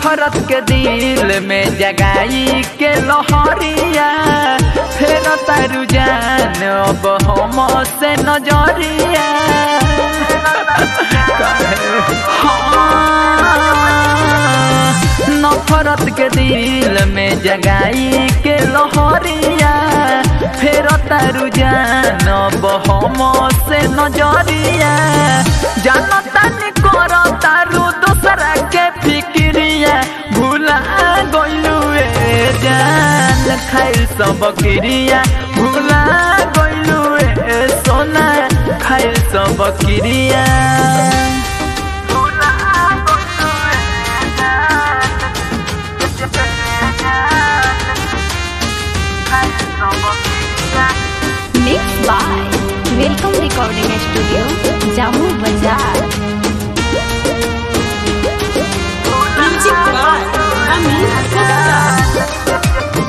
नफरत के दिल में जगाई के लहरिया फेर तारू जान अब हम से नजरिया हाँ, नफरत के दिल में जगाई के लहरिया फेर तारू जान अब हम से नजरिया जानता नहीं कर तारू दूसरा के फिक्रिया भूला गइलू ए जान खाइल सब क्रिया भूला गइलू ए सोना खाइल सब क्रिया Mixed by Welcome Recording Studio, Jammu Bazaar. Music by Amin Gupta.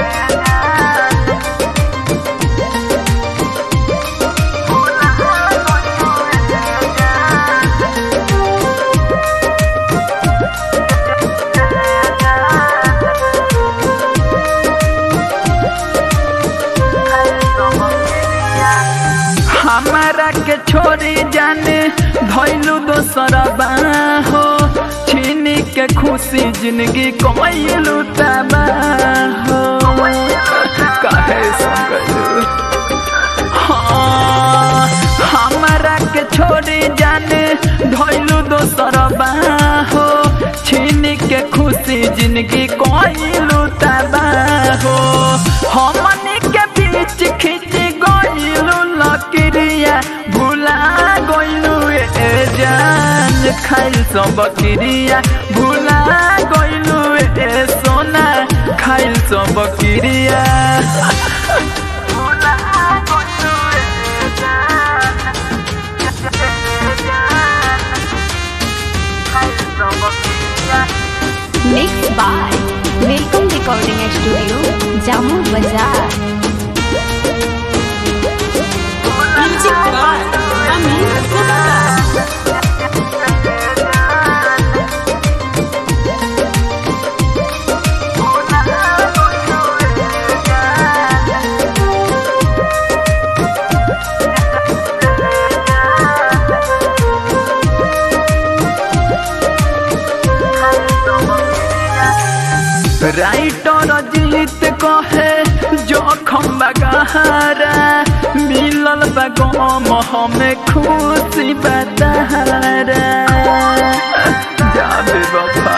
हमारा के छोड़ी जाने धैलू दोसर हो छीनी के खुशी जिंदगी कमैलू तबा हो काहे संगलू हाँ, हमारा के छोड़ी जाने धैलू दोसर हो छीनी के खुशी जिंदगी कइलू तबा हो हमनी के बीच खींच गइलू लकड़िया भुला गइलू ए जान खाइल सब क्रिया भुला गइलू ए सोना खाइल सब क्रिया भुला गइलू ए जान खाइल सब क्रिया Mixed by Welcome Recording Studio, Jammu Bazaar. Music by Amin Gupta. Writer Jeet कहे जोखम बगहरा मिलल बगम हमें खुशी बतहरा जाबे बफा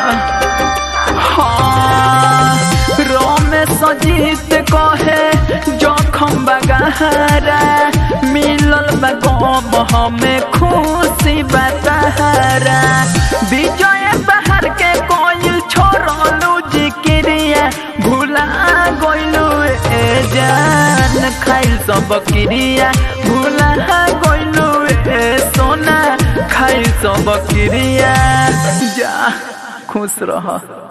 हाँ रमेश जीत कहे जोखम बगहरा मिलल बगम हमें खुशी बतहरा विजय बहर के कोई छोड़लू जिक्रिया भूला गइलू ए जान खाइल सब क्रिया भूला गइलू ए सोना खाइल सब क्रिया जा खुश रह